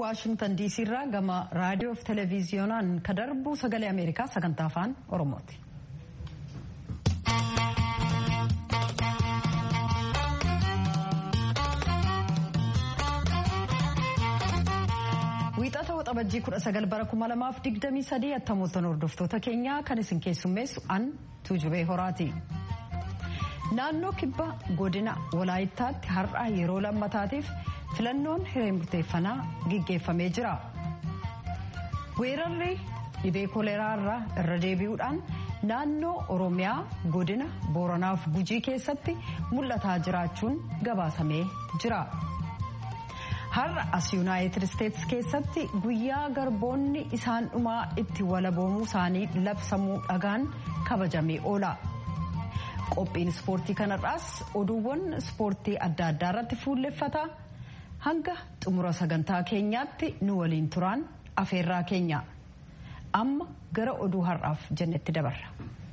waashingtan diisii irraa gama raadiyoo fi televiziyoonaan ka darbu sagalee ameerikaa sagantaa afaan oromooti. wiixata waxabajjii kudha sagal bara kuma lamaaf digdamii sadii attamoottan hordoftoota keenyaa kan isin keessummeessu an tuujubee horaati. naannoo kibba godina walaayittaatti har'a yeroo lammataatiif filannoon hiree murteeffannaa gaggeeffamee jira. weerarri dhibee koleeraa irraa irra deebi'uudhaan naannoo oromiyaa godina booranaaf gujii keessatti mul'ataa jiraachuun gabaasamee jira. har'a as yuunaayitid isteetsi keessatti guyyaa garboonni isaan dhumaa itti walaboomuu isaanii labsamuu dhagaan kabajamee oola. qophiin ispoortii kanarraas oduuwwan ispoortii adda addaa irratti fuulleffata hanga xumura sagantaa keenyaatti nu waliin turaan afeerraa keenya amma gara oduu har'aaf jennetti dabarra.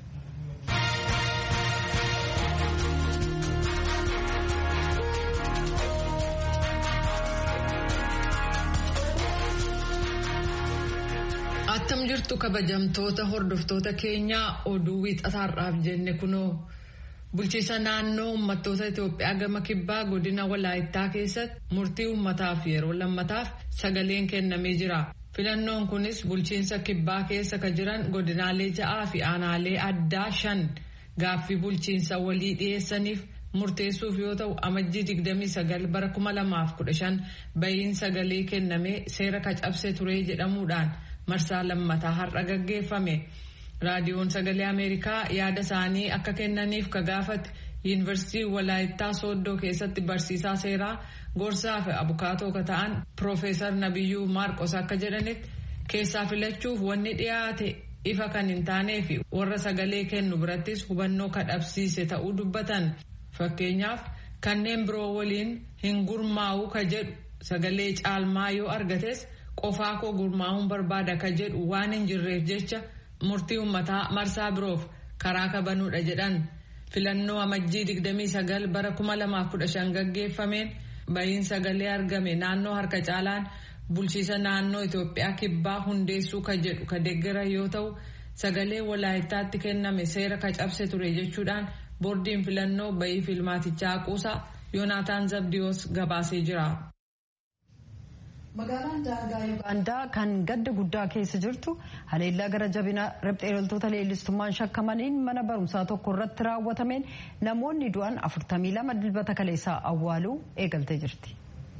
attam jirtu kabajamtoota hordoftoota keenyaa oduu wiixataarraaf jenne kunoo. bulchiisa naannoo uummattoota Itoophiyaa gama kibbaa godina walaayittaa keessatti murtii uummataaf yeroo lammataaf sagaleen kennamee jira. Filannoon kunis bulchiinsa kibbaa keessa ka jiran godinaalee ja'aa fi aanaalee addaa shan gaaffii bulchiinsa walii dhiyeessaniif murteessuuf yoo ta'u amajjii 29 bara 2015 bahiin sagalee kennamee seera kacabse ture jedhamuudhaan marsaa lammataa har'a gaggeeffame. raadiyoon sagalee ameerikaa yaada isaanii akka kennaniif ka gaafate yuunivarsiitii walaayittaa sooddoo keessatti barsiisaa seeraa gorsaa fi abukaatoo ka ta'an piroofeesar nabiyyuu maarqos akka jedhanitti keessaa filachuuf wanni dhiyaate ifa kan hin taanee fi warra sagalee kennu birattis hubannoo kadhabsiise ta'uu dubbatan fakkeenyaaf kanneen biroo waliin hin gurmaa'uu ka jedhu sagalee caalmaa yoo argates qofaa koo gurmaa'uun barbaada ka jedhu waan hin jirreef jecha. murtii uummataa marsaa biroof karaa kabanuudha jedhan filannoo amajjii 29 bara 2015 gaggeeffameen bahiin sagalee argame naannoo harka caalaan bulchiisa naannoo Itoophiyaa kibbaa hundeessuu ka jedhu ka deeggara yoo ta'u sagalee walaayittaatti kenname seera ka cabse ture jechuudhaan boordiin filannoo bahii filmaatichaa haquusaa yoonaataan zabdiyoos gabaasee jira. magaalaan daangaa yuugaandaa kan gadda guddaa keessa jirtu haleellaa gara jabina riphxee loltoota leellistummaan shakkamaniin mana barumsaa tokko irratti raawwatameen namoonni du'an 42 dilbata kaleessaa awwaaluu eegaltee jirti.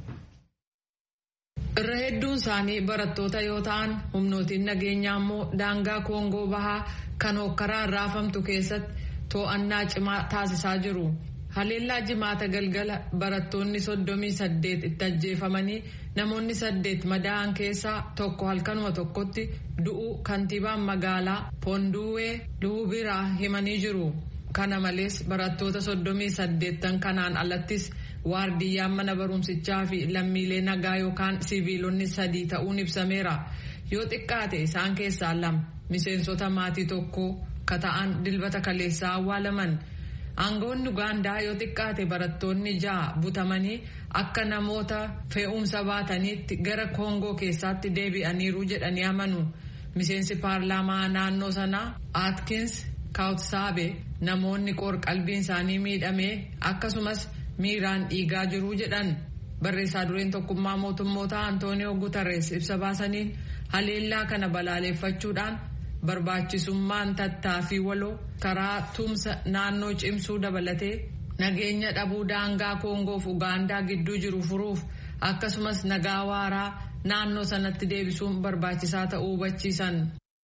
irra hedduun isaanii barattoota yoo ta'an humnootiin nageenyaa immoo daangaa koongoo bahaa kan hokkaraan raafamtu keessatti to'annaa cimaa taasisaa jiru. haleellaa jimaata galgala barattoonni soddomii saddeet itti ajjeefamanii namoonni saddeet madaa'an keessaa tokko halkanuma tokkotti du'uu kantiibaan magaalaa poonduwee luubiraa himanii jiru kana malees barattoota soddomii saddeettan kanaan alattis waardiyyaan mana barumsichaa fi lammiilee nagaa yookaan siviilonni sadii ta'uun ibsameera yoo xiqqaate isaan keessaa lama miseensota maatii tokko ka ta'an dilbata kaleessaa awwaalaman. aangoonni ugaandaa yoo xiqqaate barattoonni ja'a butamanii akka namoota fe'umsa baataniitti gara koongoo keessaatti deebi'aniiru jedhanii amanu miseensi paarlaamaa naannoo sanaa aatkins kaawutsaabe namoonni qoor-qalbiin isaanii miidhamee akkasumas miiraan dhiigaa jiru jedhan barreessaa dureen tokkummaa mootummoota antooniyoo gutarees ibsa baasaniin haleellaa kana balaaleeffachuudhaan. barbaachisummaan tattaaffii waloo karaa tumsa naannoo cimsuu dabalatee nageenya dhabuu daangaa koongoof ugaandaa gidduu jiru furuuf akkasumas nagaa waaraa naannoo sanatti deebisuun barbaachisaa ta'uu hubachiisan.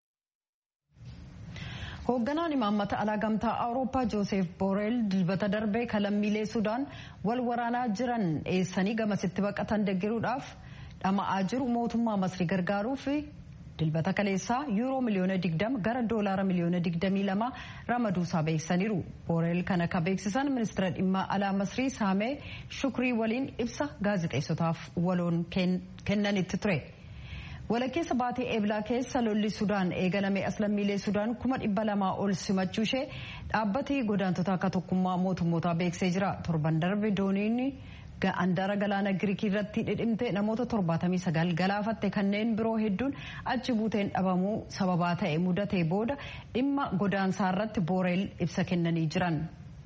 hoogganaan imaammata alaa gamtaa awurooppaa jooseef booreel dilbata darbee kalammiilee sudaan wal waraanaa jiran eessanii gamasitti baqatan deeggaruudhaaf dhama'aa jiru mootummaa masrii gargaaruuf dilbata kaleessaa yuuroo miliyoona 20 gara doolaara miliyoona 22 ramaduusaa beeksisaniiru booreel kana ka beeksisan ministeera dhimma alaa masrii saamee shukrii waliin ibsa gaazexeessotaaf waloon kennanitti ture. walakkeessa baatee eeblaa keessa lolli sudaan eegalame as lammiilee sudaan kuma dhibba lamaa ol simachuu ishee dhaabbatee godaantota akka tokkummaa mootummootaa beeksisee jira torban darbe dooniin Andaara galaana Giriikii irratti dhidhimte namoota 79 galaafatte kanneen biroo hedduun achi buuteen dhabamuu sababaa ta'e mudatee booda dhimma godaansaa irratti booreel ibsa kennanii jiran.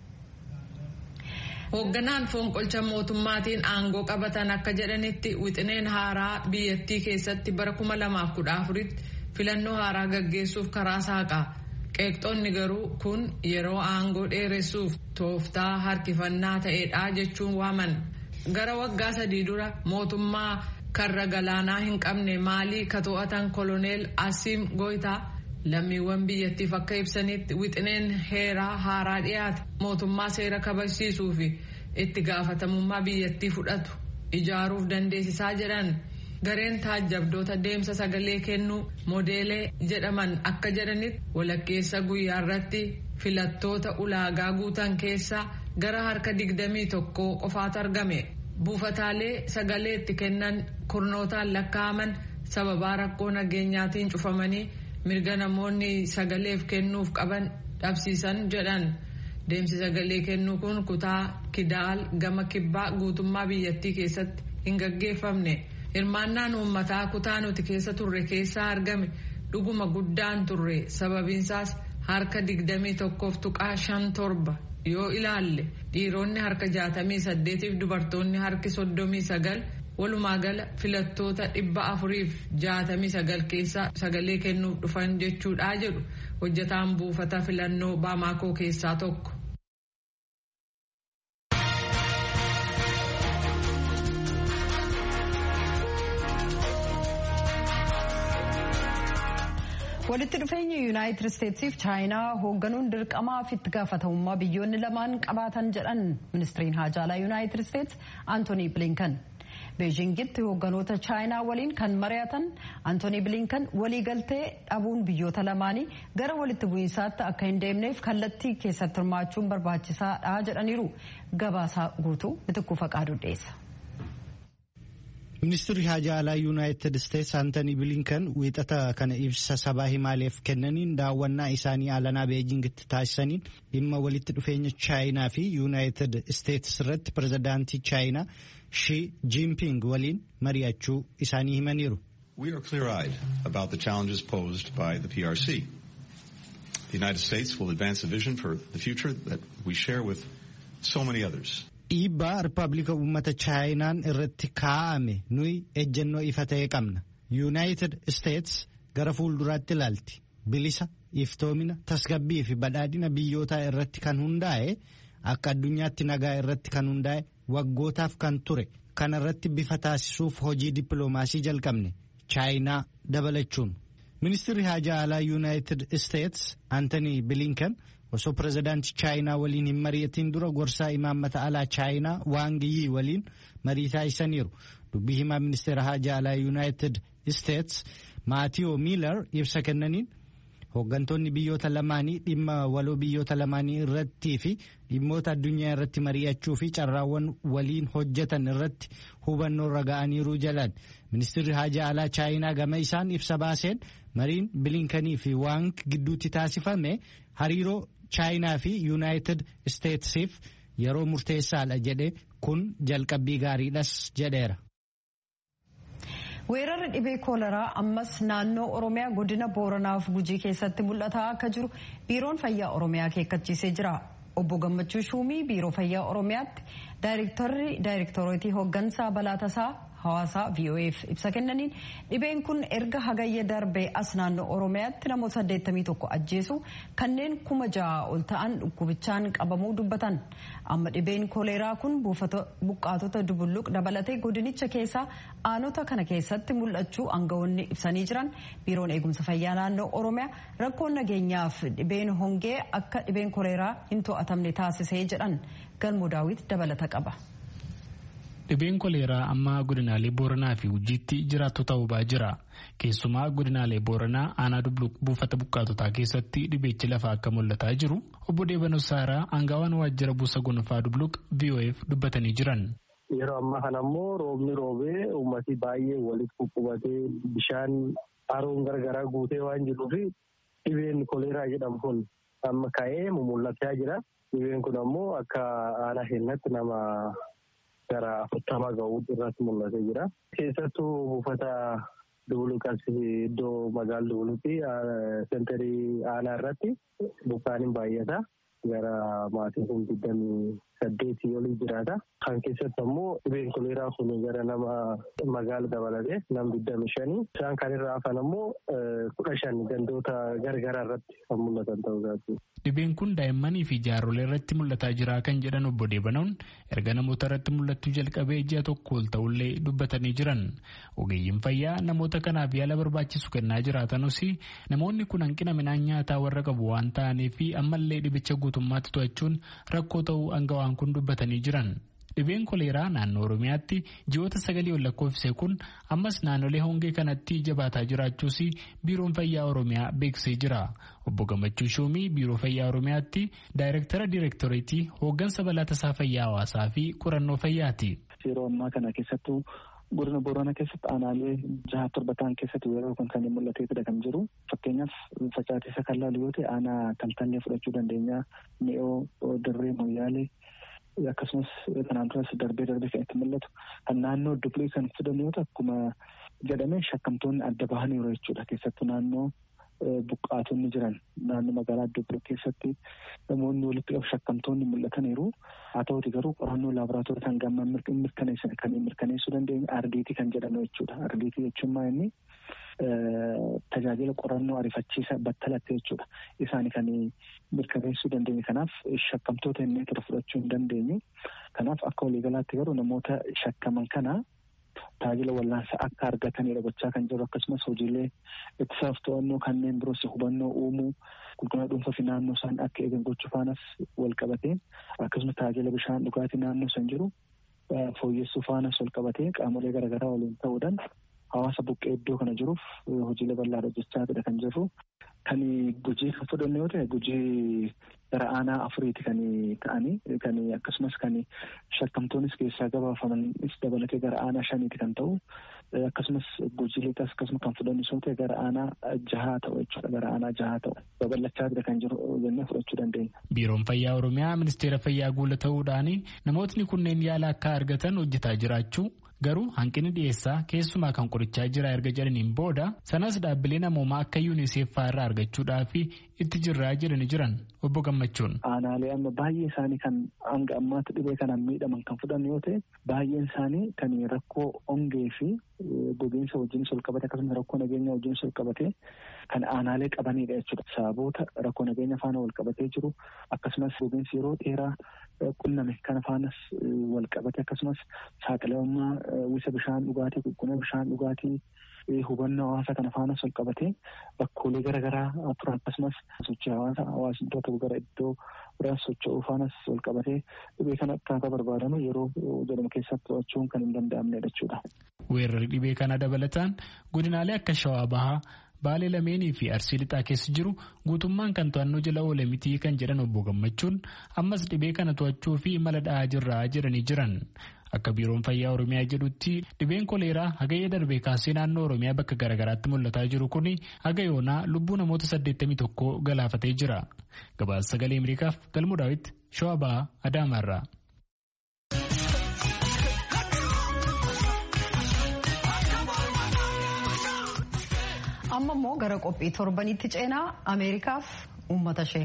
Hoogganaan foonqolcha mootummaatiin aangoo qabatan akka jedhanitti wixineen haaraa biyyattii keessatti bara 2014tti filannoo haaraa gaggeessuuf karaa saaqaa. Qeeqxoonni garuu kun yeroo aangoo dheeressuuf tooftaa harkifannaa ta'edha jechuun waaman. Gara waggaa sadii dura mootummaa karra galaanaa hin qabne maalii ka to'atan koloneel Asiim Goytaa lammiiwwan biyyattiif akka ibsanitti wixineen heeraa haaraa dhiyaate mootummaa seera kabachiisuu fi itti gaafatamummaa biyyattii fudhatu ijaaruuf dandeessisaa jedhan. gareen taajjabdoota deemsa sagalee kennuu moodeelee jedhaman akka jedhanitti walakkeessa guyyaa irratti filattoota ulaagaa guutan keessaa gara harka digdamii tokko qofaatu argame buufataalee sagalee itti kennan kurnootaan lakkaa'aman sababaa rakkoo nageenyaatiin cufamanii mirga namoonni sagaleef kennuuf qaban dhabsiisan jedhan deemsi sagalee kennuu kun kutaa kidaal gama kibbaa guutummaa biyyattii keessatti hin gaggeeffamne. hirmaannaan uummataa kutaa nuti keessa turre keessaa argame dhuguma guddaan turre sababiinsaas harka digdamii tokkoof tuqaa shan torba yoo ilaalle dhiironni harka jaatamii saddeetiif dubartoonni harki soddomii sagal walumaa gala filattoota dhibba afuriif jaatamii sagal keessaa sagalee kennuuf dhufan jechuudha jedhu hojjetaan buufata filannoo baamaakoo keessaa tokko. walitti dhufeenya yuunaayitid isteetsiif chaayinaa hoogganuun dirqamaa fi itti gaafatamummaa biyyoonni lamaan qabaatan jedhan ministiriin haajaalaa yuunaayitid isteets antoonii bilinkan beejingitti hoogganoota chaayinaa waliin kan mari'atan antoonii bilinkan waliigaltee dhabuun biyyoota lamaanii gara walitti bu'iinsaatti akka hin deemneef kallattii keessatti hirmaachuun barbaachisaadha jedhaniiru gabaasaa guutuu bitikkuu faqaaduu dhiyeessa. Ministirri haajaa alaa yuunaayitid isteetsi Antanii Bilinkan wiixata kana ibsa sabaa himaaleef kennaniin daawwannaa isaanii alanaa beejingitti taasisaniin dhimma walitti dhufeenya chaayinaa fi yuunaayitid isteetsi irratti pirezidaantii chaayinaa Shi Jinping waliin mari'achuu isaanii himaniiru. We are clear-eyed about the challenges posed by the PRC. The United States will advance a vision for the future that we share with so many others. dhiibbaa rippaabilika uummata chaayinaan irratti kaa'ame nuyi ejjennoo ifa ta'e qabna yuunaayitid isteets gara fuulduraatti ilaalti bilisa iftoomina tasgabbii fi badhaadhina biyyootaa irratti kan hundaa'e akka addunyaatti nagaa irratti kan hundaa'e waggootaaf kan ture kana irratti bifa taasisuuf hojii dippiloomaasii jalqabne chaayinaa dabalachuun ministirri haajaa alaa yuunaayitid isteets antanii bilinkan osoo pirezidaantii chaayinaa waliin hin mari'atiin dura gorsaa imaammata alaa chaayinaa waangiyii waliin marii taasisaniiru dubbii himaa ministeera haajaa alaa yuunaayitid isteets maatiyoo miilar ibsa kennaniin hooggantoonni biyyoota lamaanii dhimma waloo biyyoota lamaanii irrattii fi dhimmoota addunyaa irratti mari'achuu fi carraawwan waliin hojjetan irratti hubannoo irra ga'aniiru jalan ministirri haajaa alaa chaayinaa gama isaan ibsa baaseen mariin bilinkanii fi waang gidduutti taasifame hariiroo chaayinaa fi yuunaayitid isteetsiif yeroo murteessaadha jedhe kun jalqabbii gaariidhas jedheera. weerarri dhibee kooleraa ammas naannoo oromiyaa godina booranaaf gujii keessatti mul'ataa akka jiru biiroon fayyaa oromiyaa akeekkachiisee jira obbo gammachuu shuumii biiroo fayyaa oromiyaatti daayirektarri daayirektoroitii hooggansaa balaa tasaa hawaasaa voaf ibsa kennaniin dhibeen kun erga hagayya darbee as naannoo oromiyaatti namoota 81 ajjeesu kanneen kuma ja'a ol ta'an dhukkubichaan qabamuu dubbatan amma dhibeen kooleraa kun buqqaatota dubulluq dabalatee godinicha keessaa aanota kana keessatti mul'achuu aangawoonni ibsanii jiran biiroon eegumsa fayyaa naannoo oromiyaa rakkoon nageenyaaf dhibeen hongee akka dhibeen kooleraa hin to'atamne taasisee jedhan galmoo daawit dabalata qaba. dhibeen koleeraa amma godinaalee booranaa fi gujiitti jiraattota hubaa jira keessumaa godinaalee booranaa aanaa dubluq buufata buqqaatotaa keessatti dhibeechi lafa akka mul'ataa jiru obbo Deebanoo Saaraa aangaawaan waajjira buusa gonfaa dubluq VOF dubbatanii jiran. Yeroo ammaa kana immoo roobni roobee uummati baay'ee walitti quphubatee bishaan haroon garagaraa guutee waan jiruuf dhibeen koleeraa jedhamu kun amma ka'ee mul'achaa jira. Dhibeen kun ammoo akka aanaa keenyatti nama gara afurtama ga'uu irratti mul'atee jira. Keessattuu buufata Dubuluqas iddoo magaala Dubuluqi sentarii aanaa irratti bukkaan hin baay'ata. Gara maatii kun digdamii saddeetii olii jiraata. Kan keessatti ammoo dhibeen koleeraa kun gara nama magaala dabalatee nam digdami shanii. Isaan kan irraa hafan ammoo kudha shan gandoota gargaraa irratti kan mul'atan ta'uu isaati. Dhibeen kun daa'immanii fi jaarrolee irratti mul'ataa jira kan jedhan obbo Deebanoon erga namoota irratti mul'achuu jalqabee ji'a tokko ol ta'ullee dubbatanii jiran. Ogeeyyiin fayyaa namoota kanaaf yaala barbaachisu kennaa jiraatanus namoonni kun hanqina midhaan nyaataa warra qabu waan ta'aniif ammallee dhibicha guutummaatti to'achuun rakkoo ta'uu aangawaan kun dubbatanii jiran. Dhibeen koleeraa naannoo Oromiyaatti ji'oota sagalii ol lakkoofse kun ammas naannolee hongee kanatti jabaataa jiraachuus biiroon fayyaa Oromiyaa beeksisee jira. Obbo Gammachuu Shuumii biiroo fayyaa Oromiyaatti daayirektara diirektoreetii hooggansa balaa tasaa fayyaa hawaasaa fi qorannoo fayyaati. Yeroo ammaa kana keessattuu godina Booranaa keessatti aanaalee jaha torba ta'an keessatti yeroo kun kan mul'ateetudha kan jiru. Fakkeenyaaf facaatisa kan laalu yoo ta'e aanaa taltallee fudhachuu dandeenya. Mi'oo dirree moyyaalee akkasumas kanaan duras darbee darbee kan itti mul'atu kan naannoo dublee kan fudhannu yoo ta'u akkuma jedhame shakkamtoonni adda bahaniiru jechuudha keessattuu naannoo buqqaatonni jiran naannoo magaalaa dublee keessatti namoonni walitti qabu shakkamtoonni mul'ataniiru haa ta'uti garuu qorannoo laaboraatoorii kan gamma mirkaneessan kan mirkaneessuu dandeenyu ardiitii kan jedhamu jechuudha ardiitii jechuun maa inni tajaajila qorannoo ariifachiisa battalatti jechuudha isaan kan mirkaneessuu dandeenye kanaaf shakkamtoota inni tura fudhachuu hin dandeenyu kanaaf akka waliigalaatti garuu namoota shakkaman kana tajaajila wallaansa akka argatanidha gochaa kan jiru akkasumas hojiilee ittisaaf to'annoo kanneen biroos hubannoo uumuu qulqullina dhuunfaa fi naannoo isaan akka eegan gochuu faanas wal qabatee akkasumas tajaajila bishaan dhugaatii naannoo san jiru fooyyessuu faanas wal qabatee qaamolee garaagaraa waliin ta'uudhaan hawaasa buqqee iddoo kana jiruuf hojiilee bal'aa hojjechaa kan jirru kan gujii kan fudhanne yoo ta'e gujii gara aanaa afuriiti kan ta'anii kan akkasumas kan shakkamtoonis keessaa gabaafamanis dabalatee gara aanaa shaniiti kan ta'u akkasumas gujii lixas akkasuma kan fudhannu yoo ta'e gara aanaa jahaa ta'u jechuudha gara aanaa jahaa ta'u babal'achaa kan jiru jennee fudhachuu dandeenya. Biiroon Fayyaa Oromiyaa Ministeera Fayyaa guula ta'uudhaan namootni kunneen yaala akka argatan hojjetaa jiraachuu garuu hanqinni dhiyeessaa keessumaa kan qorichaa jira erga jedhaniin booda sanas dhaabbilee namoomaa akka yuuniseef irraa argachuudhaaf itti jirraa jedhani jiran obbo Gammachuun. Aanaalee amma baay'ee isaanii kan hanga ammaatti dhibee kanaan miidhaman kan fudhan yoo ta'e baay'een isaanii kan rakkoo hongee fi gogiinsa wajjinis ol qabate akkasumas rakkoo nageenya wajjinis ol qabate kan aanaalee qabanidha jechuudha. Sababoota rakkoo nageenya faana wal qabatee jiru akkasumas gogiinsi yeroo dheeraa qunname kana faanas wal qabate akkasumas saaxilamummaa wisa bishaan dhugaatii qulqullina bishaan dhugaatii hubannoo hawaasa kana faanas wal qabatee bakkoolee garaagaraa turan akkasumas sochii hawaasa hawaasni iddoo tokko gara iddoo biraas socho'uu faanas wal qabatee dhibee kana akkaataa barbaadamu yeroo jedhamu keessatti to'achuun kan hin danda'amnedha jechuudha. Weerarri dhibee kana dabalataan godinaalee akka Shawaa Bahaa Baalee lameenii fi arsii lixaa keessa jiru guutummaan kan to'annoo jala oole mitii kan jedhan obbo Gammachuun ammas dhibee kana to'achuu fi mala dha'aa jirraa jedhanii jiran. Akka biiroon fayyaa Oromiyaa jedhutti dhibeen koleeraa hagayya darbee kaasee naannoo Oromiyaa bakka garaagaraatti mul'ataa jiru kun haga yoonaa lubbuu namoota 81 galaafatee jira. Gabaasa sagalee Ameerikaaf galmuu daawwitti Shawaa Bahaa Adaamaarraa. amma immoo gara qophii torbanitti ceenaa ameerikaaf uummata ishee.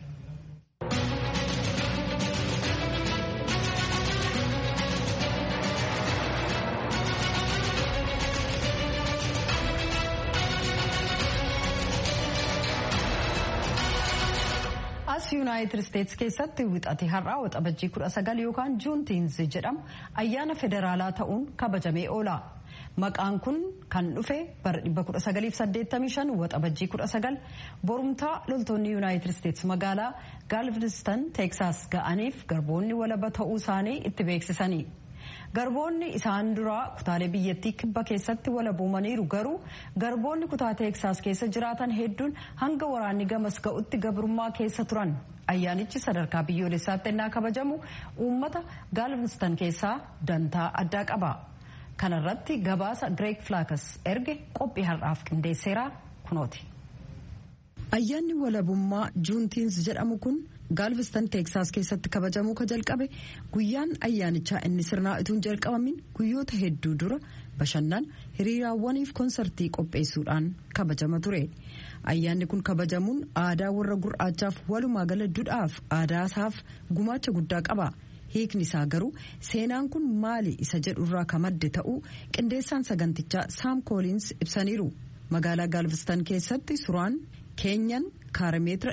as yuunaayitid isteetsi keessatti wixate har'aa waxabajjii kudha sagal yookaan juuntiinsi jedhamu ayyaana federaalaa ta'uun kabajamee oola. Maqaan kun kan dhufe bara 1985 waxabajjii 19 borumtaa loltoonni yuunaayitid isteetsi magaalaa gaalvestan teeksaas ga'aniif garboonni walaba ta'uu isaanii itti beeksisanii. Garboonni isaan duraa kutaalee biyyattii kibba keessatti walaboomaniiru garuu garboonni kutaa teeksaas keessa jiraatan hedduun hanga waraanni gamas ga'utti gabrummaa keessa turan. Ayyaanichi sadarkaa biyyoolessaatti ennaa kabajamu uummata gaalvestan keessaa dantaa addaa qaba. kanarratti gabaasa Greek Flaakas erge qophii har'aaf qindeesseera kunooti. Ayyaanni walabummaa juuntiins jedhamu kun gaalvestan teeksaas keessatti kabajamuu ka jalqabe guyyaan ayyaanichaa inni sirnaa ituun jalqabamin guyyoota hedduu dura bashannan hiriiraawwaniif konsartii qopheessuudhaan kabajama ture ayyaanni kun kabajamuun aadaa warra gurraachaaf walumaa gala duudhaaf aadaasaaf gumaacha guddaa qaba hiikni isaa garuu seenaan kun maali isa jedhurraa ka madde ta'uu qindeessaan sagantichaa saam kooliins ibsaniiru magaalaa gaalvestan keessatti suuraan keenyan kaarameetira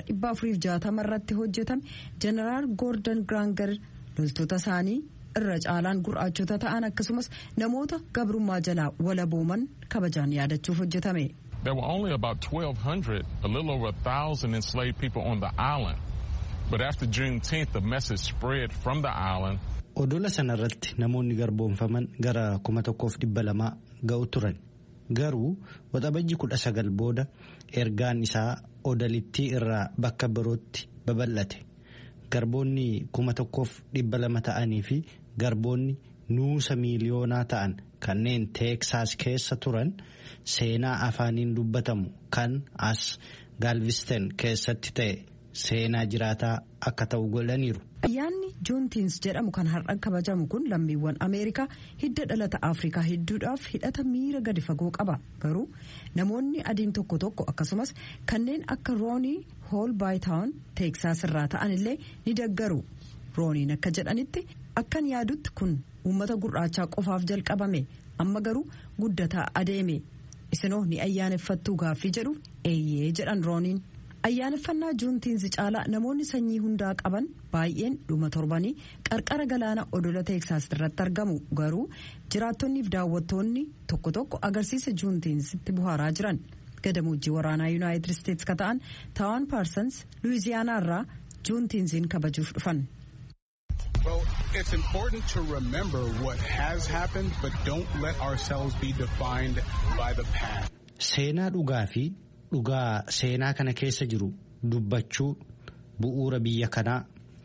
460 irratti hojjetame jeneraal goordon graangar loltoota isaanii irra caalaan gurraachota ta'an akkasumas namoota gabrummaa jalaa walabooman kabajaan yaadachuuf hojjetame. There were only about 1,200, a little over a thousand enslaved people on the island. But after Juneteenth, the message spread from the island. Odola sanarratti namoonni garboomfaman gara kuma tokkoof dhibba lamaa ga'u turan. Garuu waxabajji kudha sagal booda ergaan isaa odalittii irraa bakka birootti babal'ate. Garboonni kuma tokkoof dhibba lama ta'anii fi garboonni nuusa miiliyoonaa ta'an kanneen teeksaas keessa turan seenaa afaaniin dubbatamu kan as gaalvisten keessatti ta'e seenaa jiraataa akka ta'u godhaniiru. Ayyaanni juuntiins jedhamu kan har'a kabajamu kun lammiiwwan Ameerikaa hidda dhalata Afrikaa hedduudhaaf hidhata miira gadi fagoo qaba. Garuu namoonni adiin tokko tokko akkasumas kanneen akka Roonii Hool Baayitaawun Teeksaas irraa ta'an illee ni deggaru. Rooniin akka jedhanitti akkan yaadutti kun uummata gurraachaa qofaaf jalqabame amma garuu guddataa adeeme. Isinoo ni ayyaaneffattuu gaaffii jedhu eeyyee jedhan Rooniin. ayyaaneffannaa juuntiinsi caalaa namoonni sanyii hundaa qaban baay'een dhuma torbanii qarqara galaana odola teeksaas irratti argamu garuu jiraattonniif daawwattoonni tokko tokko agarsiisa juuntiinsitti buhaaraa jiran gadamojjii waraanaa yuunaayitid isteetsi ka ta'an taawaan paarsans luwiziyaanaa irraa juuntiinsiin kabajuuf dhufan. Well, it's important to remember what has happened, but don't let ourselves be defined by the past. Seenaa dhugaa fi dhugaa seenaa kana keessa jiru dubbachuu bu'uura biyya kanaa.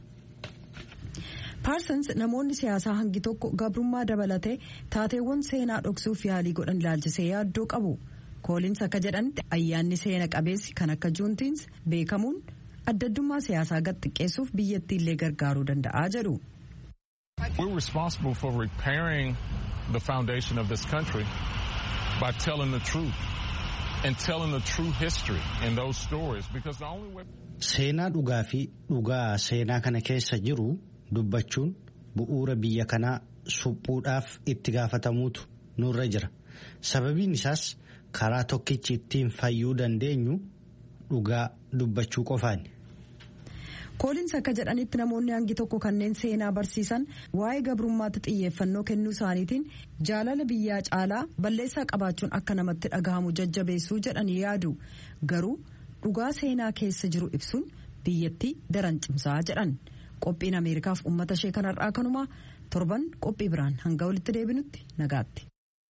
Paarsans namoonni siyaasaa hangi tokko gabrummaa dabalatee taateewwan seenaa dhoksuuf yaalii godhan ilaalchisee yaaddoo qabu. Kooliins akka jedhanitti ayyaanni seena qabeessi kan akka juuntiins beekamuun addaddummaa siyaasaa gad xiqqeessuuf biyyattii illee gargaaruu danda'a jedhu. We're responsible for repairing the foundation of this country by telling the truth. and telling the true history in those stories because the only way. Seenaa dhugaa fi dhugaa seenaa kana keessa jiru dubbachuun bu'uura biyya kanaa suphuudhaaf itti gaafatamuutu nurra jira. Sababiin isaas karaa tokkichi ittiin fayyuu dandeenyu dhugaa dubbachuu qofaani. kooliins akka jedhanitti namoonni hangi tokko kanneen seenaa barsiisan waa'ee gabrummaatti xiyyeeffannoo kennuu isaaniitiin jaalala biyyaa caalaa balleessaa qabaachuun akka namatti dhagahamu jajjabeessuu jedhanii yaadu garuu dhugaa seenaa keessa jiru ibsuun biyyattii daran cimsaa jedhan qophiin ameerikaaf uummata ishee kanarraa kanumaa torban qophii biraan hanga walitti deebinutti nagaatti.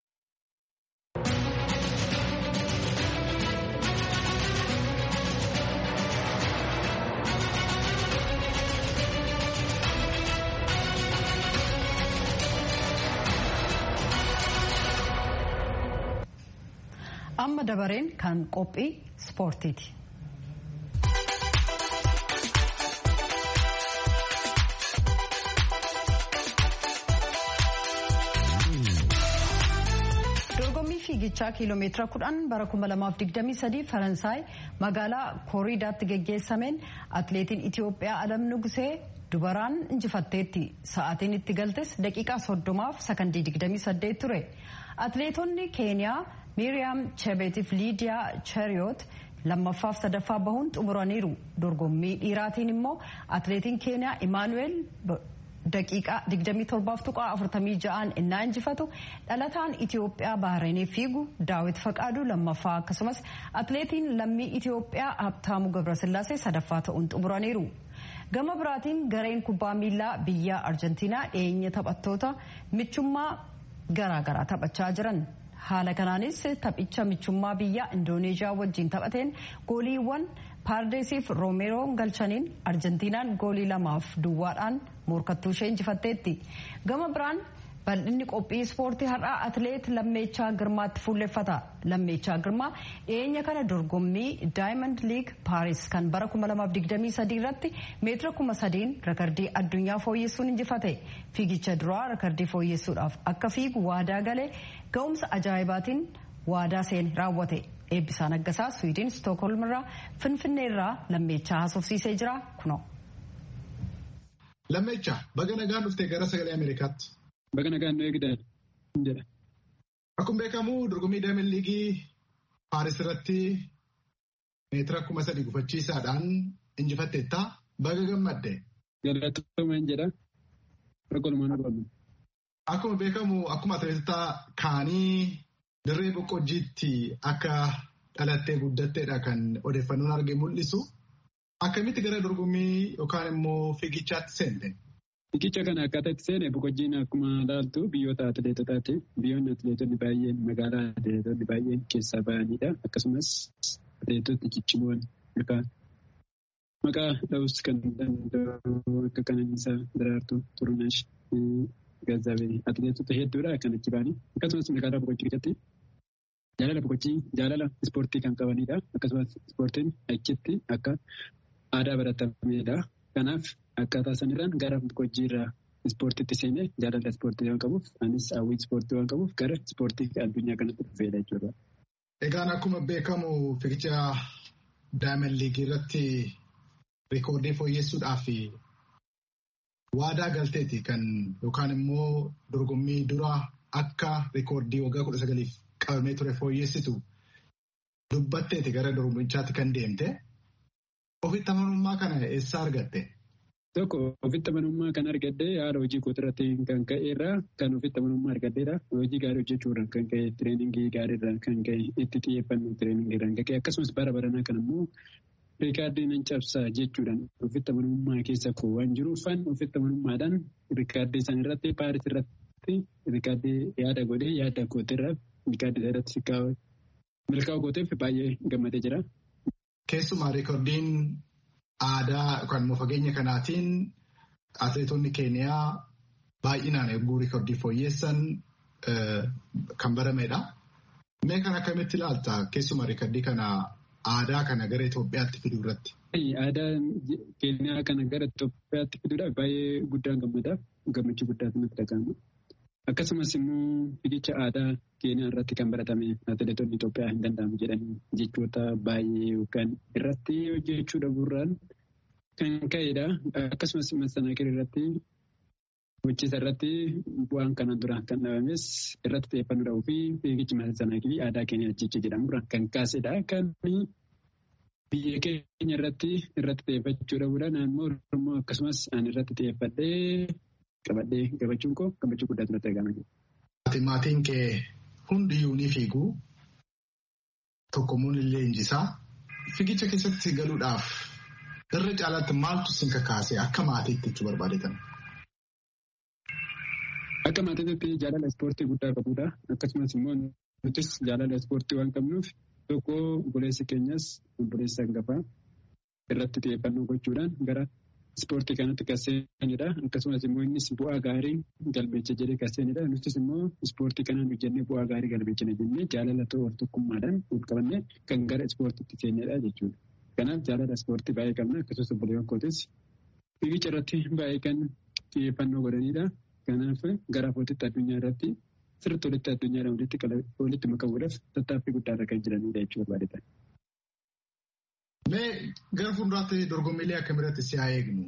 amma dabareen kan qophii ispoortiiti. dorgommii fiigichaa kiiloomeetira kudhan bara 2023 faransaay magaalaa kooriidaatti geggeessameen atleetiin itiyoophiyaa alam nugusee dubaraan injifatteetti sa'aatiin itti galtes daqiiqaa soddomaaf sakandii 28 ture atleetonni keeniyaa miiriyaam chebeetiif liidiyaa cheriyoot lammaffaaf sadaffaa bahuun xumuraniiru dorgommii dhiiraatiin immoo atleetiin keeniyaa imaanuweel daqiiqaa 27.46 innaa injifatu dhalataan Itiyoophiyaa Bahareenii fiigu Daawit Faqaaduu lammaffaa akkasumas atleetiin lammii Itiyoophiyaa Habtaamuu Gabrasillaasee sadaffaa ta'uun xumuraniiru. Gama biraatiin gareen kubbaa miilaa biyya Arjentiinaa dhiyeenya taphattoota michummaa garaagaraa taphachaa jiran. haala kanaanis taphicha michummaa biyya indooneezhiyaa wajjin taphateen gooliiwwan paardeesiif roomeroon galchaniin arjentiinaan goolii lamaaf duwwaadhaan morkattuu ishee injifatteetti gama biraan bal'inni qophii ispoortii har'aa atileet lammeechaa girmaatti fuulleffata lammeechaa girmaa dhiyeenya kana dorgommii daayimand liig paaris kan bara 2023 irratti meetira 3000 rekardii addunyaa fooyyessuun injifate fiigicha duraa rekardii fooyyessuudhaaf akka fiigu waadaa galee ga'umsa ajaa'ibaatiin waadaa seene raawwate eebbisaa naggasaa swiidin stookholm irraa finfinnee irraa lammeechaa haasofsiisee jira kunoo. Lammeechaa baga nagaan dhuftee gara sagalee Ameerikaatti. Baga nagaan nu eegdan jedha. Akkuma beekamu dorgommii daayimand liigii Paaris irratti meetira kuma sadii gufachiisaadhaan injifatteetta baga gammadde. Galatooma jedha. Ragolumaan oolmu. Akkuma beekamu akkuma atileetota kaanii dirree boqqojjiitti akka dhalattee guddatteedha kan odeeffannoon arge mul'isu. Akkamitti gara dorgommii yookaan immoo fiigichaatti seente? Fiigicha kana akkaataa itti seene boqqojjiin akkuma ilaaltu biyyoota atileetotaati. Biyyoonni atileetonni baay'een magaalaa atileetonni baay'een keessaa bahanidha. Akkasumas atileetonni cicciboon yookaan maqaa dha'us kan danda'u akka Qananiisaa Daraartuu Turuneesh Gazaabee atileetota hedduudha kan achi bahanii. Akkasumas magaalaa boqqojjii keessatti jaalala boqqojjii jaalala ispoortii kan qabanidha. Akkasumas ispoortiin achitti akka aadaa baratamedha. Kanaaf akkaataa sanirraan gara boqqojjii irraa ispoortiitti seenee jaalala ispoortii waan qabuuf anis hawwii ispoortii waan qabuuf gara ispoortii addunyaa kanatti dhufeedha jechuudha. Egaan akkuma beekamu fiigicha daayimand liigii irratti reekoordii fooyyessuudhaaf waadaa galteeti kan yookaan immoo dorgommii dura akka reekoordii waggaa kudha sagaliif qabamee ture fooyyessitu dubbatteeti gara dorgommichaatti kan deemte. Ofitti amanummaa kana eessaa argatte? Tokko ofitti amanummaa kan argadde haala hojii kootirratti kan ka'eerraa kan ofitti amanummaa argaddeedha. Hojii gaarii hojjechuurraan kan ka'e tireeningii gaariirraan kan ka'e itti xiyyeeffannoo tireeningiirraan kan ka'e akkasumas bara baranaa kan immoo riikaardii nan cabsaa jechuudhaan ofitti amanummaa keessa koo waan jiruufan ofitti amanummaadhaan riikaardii isaan irratti paaris irratti riikaardii yaada godhee yaada kootirraa riikaardii irratti milkaa'uu kooteef baay'ee gammadee jira. Keessumaa reekoordiin aadaa yookaan immoo fageenya kanaatiin atileetonni keeniyaa baay'inaan erguu reekoordii fooyyessan kan baramedha. Mee kan akkamitti ilaalta keessumaa reekoordii kana aadaa kana gara Itoophiyaatti fiduu irratti? Aadaa keeniyaa kana gara Itoophiyaatti fiduudhaaf baay'ee guddaan gammada. Gammachuu guddaatu natti dhaga'ama. Akkasumas immoo fiigicha aadaa keeniyaa irratti kan baratame atileetonni Itoophiyaa hin danda'amu jedhanii jechoota baay'ee yookaan irratti hojjechuu dhabuurraan kan ka'edha. Akkasumas masanaakirii irratti hojjeta irratti bu'aan kanaan dura kan dhabames irratti xiyyeeffannoo dhabuu fi fiigichi masanaakirii aadaa keeniyaa jecha jedhamurraan kan kaasedha. Kan biyya keenya irratti irratti xiyyeeffachuu dhabuudhaan naannoo Oromoo akkasumas ani irratti xiyyeeffadhee qabadhee gabachuun koo gammachuu guddaatu natti argama. Maatiin kee hundiyyuu ni fiigu tokkommuun illee injisaa fiigicha keessatti galuudhaaf irra caalaatti maaltu sin kakaase akka maatiitti jechuu barbaadetan. Akka maatiitti jaalala ispoortii guddaa qabudha. Akkasumas immoo nutis jaalala ispoortii waan qabnuuf tokko obboleessi keenyas obboleessa hangafaa irratti xiyyeeffannoo gochuudhaan gara ispoortii kanatti kan seenedha. Akkasumas immoo innis bu'aa gaarii galmeessa jedhee kan seenedha. Nutis immoo ispoortii kanaan hojjennee bu'aa gaarii galmeessina jennee jaalala ta'uu tokkummaadhaan ol qabannee kan gara ispoortiitti seenedha jechuudha. Kanaaf jaalala ispoortii baay'ee qabna. Akkasumas obboleewwan kootis fiigicha irratti baay'ee kan xiyyeeffannoo godhanidha. Kanaaf gara footitti addunyaa irratti sirriitti walitti addunyaadhaan walitti makamuudhaaf tattaaffii guddaarra kan jiranidha jechuu barbaadetan. Mee gara fuulduraatti dorgommiilee akkamiirratti si haa eegnu?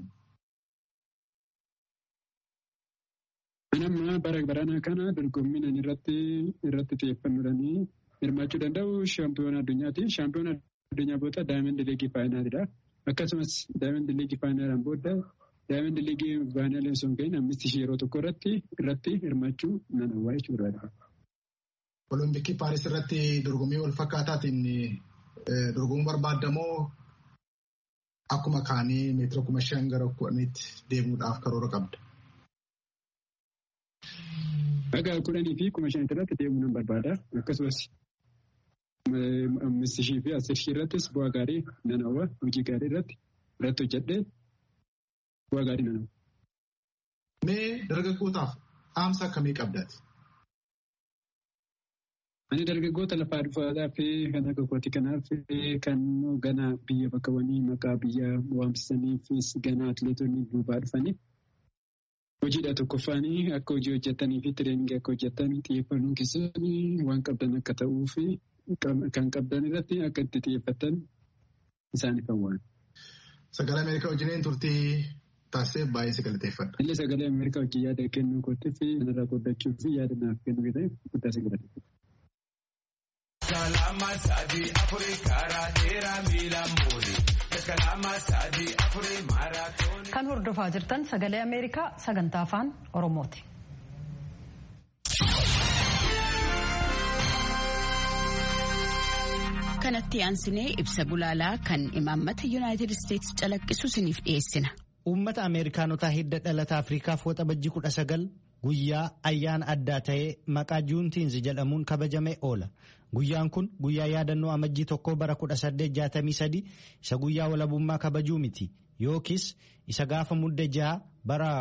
Amma bara baranaa kana dorgommiin irratti irratti xiyyeeffannoodhaan hirmaachuu danda'u shaampiyoona addunyaati. Shaampiyoona addunyaa booda daayimandi liigii faayinaalidha. Akkasumas daayimandi liigii faayinaalaan booda daayimandi liigii faayinaalee osoo hin gahin ammisti yeroo tokko irratti irratti hirmaachuu nan hawwaa jechuu barbaada. Olompikii Paaris irratti dorgommii wal fakkaataatiin dorgomuu barbaadamoo akkuma kaanii meetira kuma shan gara kudhaniitti deemuudhaaf karoora qabda. Dhagaa kudhanii fi kuma shanitti irratti deemuu nan barbaada. Akkasumas ammisti shii fi asir shii irrattis bu'aa gaarii nan hawwa hojii gaarii irratti irratti hojjedhee bu'aa gaarii nan hawwa. Mee dargaggootaaf dhaamsa akkamii qabdaati? Ani dargaggoota lafaa dhufaataa fi kan akka kooti kanaaf kan gana biyya bakkawwanii maqaa biyya waamsisaniifis gana atileetonni duubaa dhufanii hojiidha tokkoffaanii akka hojii hojjetanii fi tireeningii akka hojjetan xiyyeeffannoo keessatti waan qabdan akka ta'uu fi kan qabdan irratti akka itti xiyyeeffatan isaaniif hawwaan. Sagalee Ameerikaa wajjin turtii taasisee baay'ee si galateeffadha. Illee sagalee Ameerikaa wajjin yaada kennuu kootti fi kanarraa qoodachuu fi yaada naaf kennuu ta'e guddaa si galateeffadha. Kalama sadi afuri karaa dheeraa miila muuri. Kalama sadi afuri maaraatoon. Kan hordofaa jirtan sagalee Ameerikaa sagantaa afaan Oromooti. Kanatti aansinee ibsa gulaalaa kan imaammata Yuunaayitid Isteetsi calaqqisu isiniif dhiyeessina. Uummata Ameerikaanotaa hidda dhalata Afriikaaf waxabajji kudha sagal guyyaa ayyaana addaa ta'ee maqaa juuntiinsi jedhamuun kabajamee oola. Guyyaan kun guyyaa yaadannoo amajjii tokkoo bara 1863 isa guyyaa walabummaa kabajuu miti yookiis isa gaafa mudde jaha bara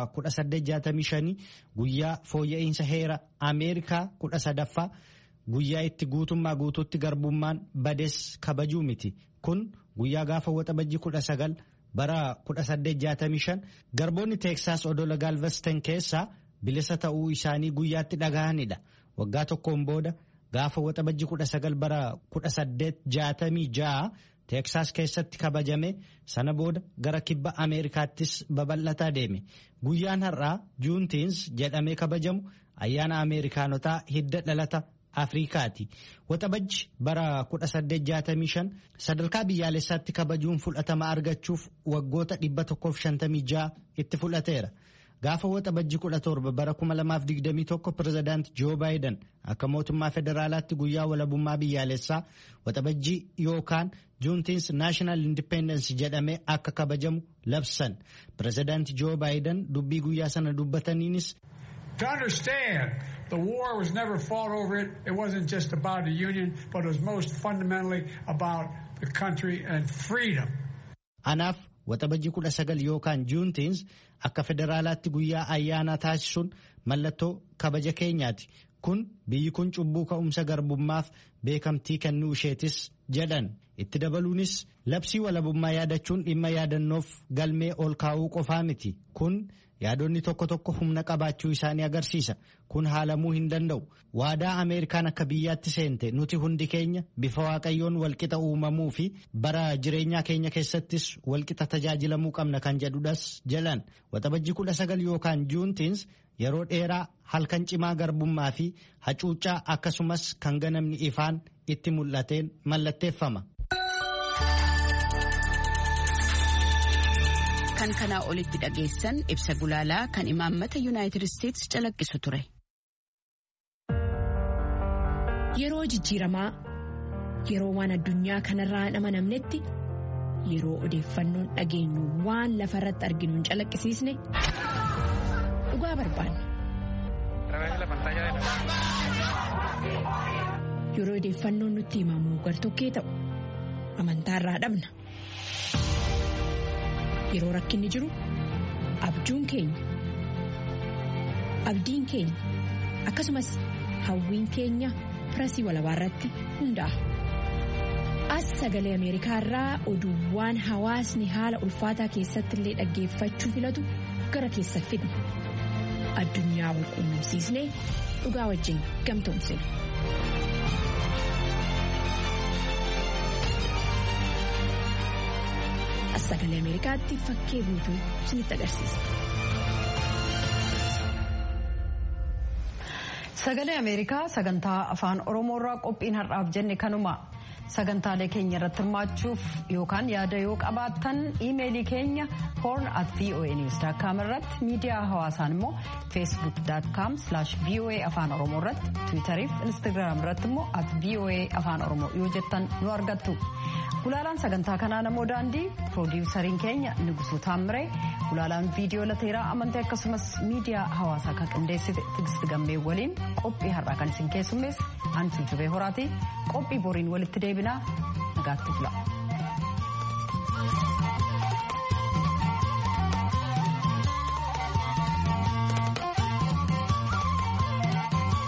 1865 guyyaa fooyya'insa heera Ameerikaa kudha sadaffaa guyyaa itti guutummaa guutuutti garbummaan bades kabajuu miti kun guyyaa gaafa waxabajjii kudha sagal bara 1865 garboonni teeksaas odola gaalvesten keessaa bilisa ta'uu isaanii guyyaatti dhaga'anidha waggaa tokkoon booda. gaafa waxabajji kudha sagal bara kudha saddeet jaatamii ja'a teeksaas keessatti kabajame sana booda gara kibba ameerikaattis babal'ataa deeme guyyaan har'aa juuntiins jedhamee kabajamu ayyaana ameerikaanotaa hidda dhalata afriikaati waxabajji bara kudha saddeet jaatamii shan sadarkaa biyyaalessaatti kabajuun fudhatama argachuuf waggoota dhibba tokkoof shantamii ja'a itti fudhateera. gaafa waxabajji kudha torba bara kuma lamaaf digdamii tokko pirezidaanti joo baayiden akka mootummaa federaalaatti guyyaa walabummaa biyyaalessaa waxabajjii yookaan juuntiins naashinaal indipendensi jedhamee akka kabajamu labsan pirezidaanti joo baayiden dubbii guyyaa sana dubbataniinis. To understand, the war was never fought over it. It wasn't just about the union, but it was most fundamentally about the country and freedom. Anaaf waxabajji kudha sagal yookaan juuntiins akka federaalaatti guyyaa ayyaanaa taasisuun mallattoo kabaja keenyaati kun biyyi kun cubbuu ka'umsa garbummaaf beekamtii kennuu isheetis jedhan itti dabaluunis labsii walabummaa yaadachuun dhimma yaadannoof galmee ol kaa'uu qofaa miti kun yaadonni tokko tokko humna qabaachuu isaanii agarsiisa kun haalamuu hin danda'u waadaa ameerikaan akka biyyaatti seente nuti hundi keenya bifa waaqayyoon walqixa uumamuu fi bara jireenyaa keenya keessattis walqixa tajaajilamuu qabna kan jedhudhas jedhan waxabajji kudha sagal yookaan juuntiins yeroo dheeraa halkan cimaa garbummaa fi hacuuccaa akkasumas kan ganamni ifaan itti mul'ateen mallatteeffama. kan kanaa olitti dhageessan ibsa gulaalaa kan imaammata yuunaayitid isteetsi calaqqisu ture. Yeroo jijjiiramaa yeroo waan addunyaa kanarraa hin amanamnetti yeroo odeeffannoon dhageenyu waan lafa irratti arginu hin calaqqisiisne dhugaa barbaanna. Yeroo odeeffannoon nutti himamu gartokkee ta'u amantaarraa dhabna. Yeroo rakkinni jiru abjuun keenya abdiin keenya akkasumas hawwiin keenya firasii walabaa irratti hundaa'a. As sagalee Ameerikaa irraa oduuwwan hawaasni haala ulfaataa keessatti illee dhaggeeffachuu filatu gara keessa fidna. Addunyaa wal quunnamsiisnee dhugaa wajjin gamtoomsina. sagalee ameerikaatti fakkee guutuu isinitti agarsiisa. Sagalee Ameerikaa sagantaa afaan Oromoorraa qophiin har'aaf jenne kanuma sagantaalee keenya irratti hirmaachuuf yookaan yaada yoo qabaattan iimeelii keenya horn at voanews.com irratti miidiyaa hawaasaan immoo facebook.com voa afaan oromoo irratti tiwitariif instagram irratti immoo at voa afaan oromoo yoo jettan nu argattu. Gulaalaan sagantaa kanaa namoo daandii piroodiwusariin keenya Nugusuu Taamiree gulaalaan viidiyoo lateeraa amantii akkasumas miidiyaa hawaasaa kan qindeessite Tigist Gammee waliin qophii har'aa kan isin keessummeesse Antuu Jubee Horaatii qophii boriin walitti deebinaa nagaatti bula.